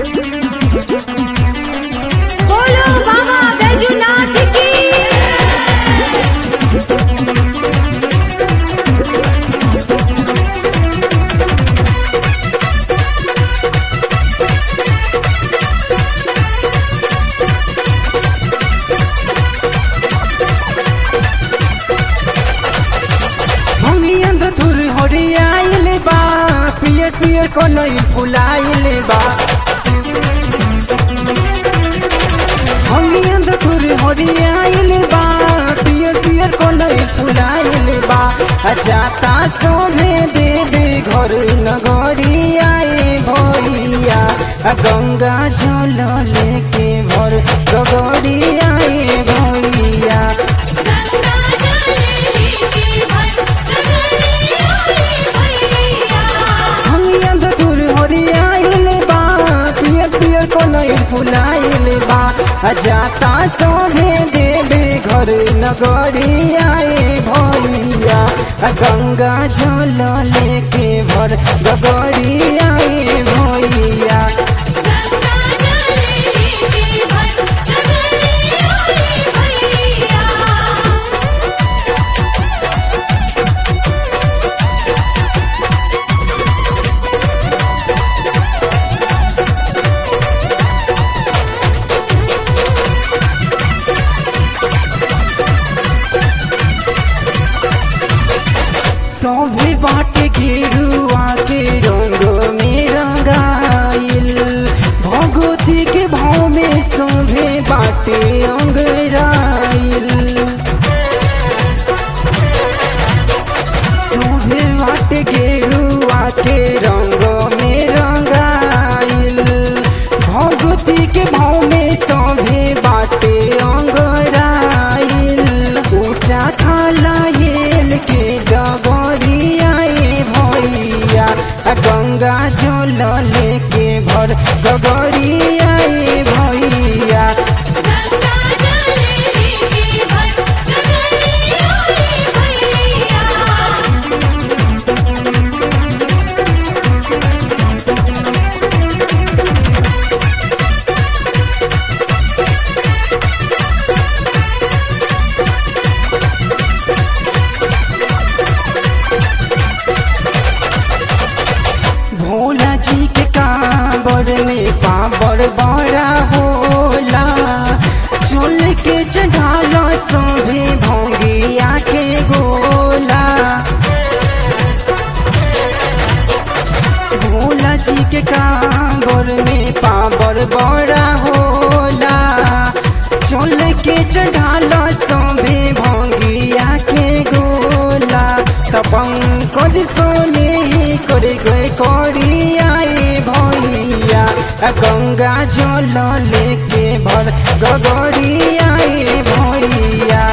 बोलो बाबा बैजूनाथ की भंगिया धुर हरियाइल बा पियर पियर कनई फुलाइल बा भंगिया धुर हरियाइल बा पियर पियर कनई फुलाइल बा आ जाता सोने देवे घर नगरी आए भैया आ गंगा जल लेके भर गगरी आए भैया भंगिया धतुर हरियाइल बा पियर पियर कनई फुलाइल बा आ जाता सोहे देवे घर नगरी आए भैया आ गंगा जल लेके भर गगरी आए भैया सौभे बाटे गेरुआ के रंग में रंगाइल भगवती के भाव में सौभे बाटे अंगराइल सौभे बाटे गेरुआ के रंग में रंगाइल भगवती के भाव में सौभे बाटे अंगराइल ऊंचा खाला येल के डगरी आए भैया आ गंगा जल लेके भर गगरी आए भैया भोला जी के कांबर में पावर बड़ा होला चल के चढ़ाला सभी भोंगिया के गोला भोला जी के कांबर में पावर बड़ा होला चल के चढ़ाला सभी भोंगिया के गोला तपंकज सोने ही कर गए करी आए भैया आ गंगा जल लेके भर गगरी आए भैया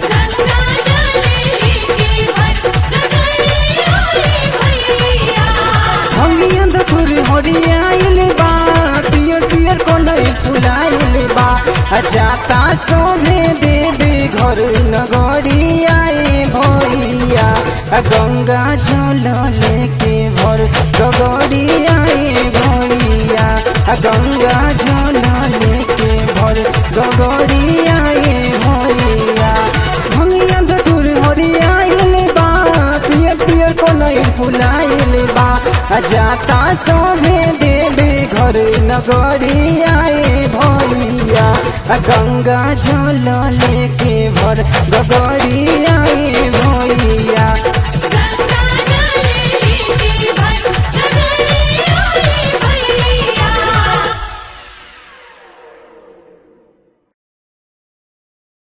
भंगिया धुर हरियाइल बा पियर पियर कलर फुलाइल बा आ जाता सोने देवे घर नगरी आए भैया आ गंगा जल लेके भर गगरी आए भैया आ गंगा जल लेके भर गगरी आए भैया भंगिया धुर हरियाइल बा पियर पियर कलर फुलाइल बा आ जाता सोहे देवे घर नगरी आए भैया आ गंगा जल लेके भर गगरी आए भैया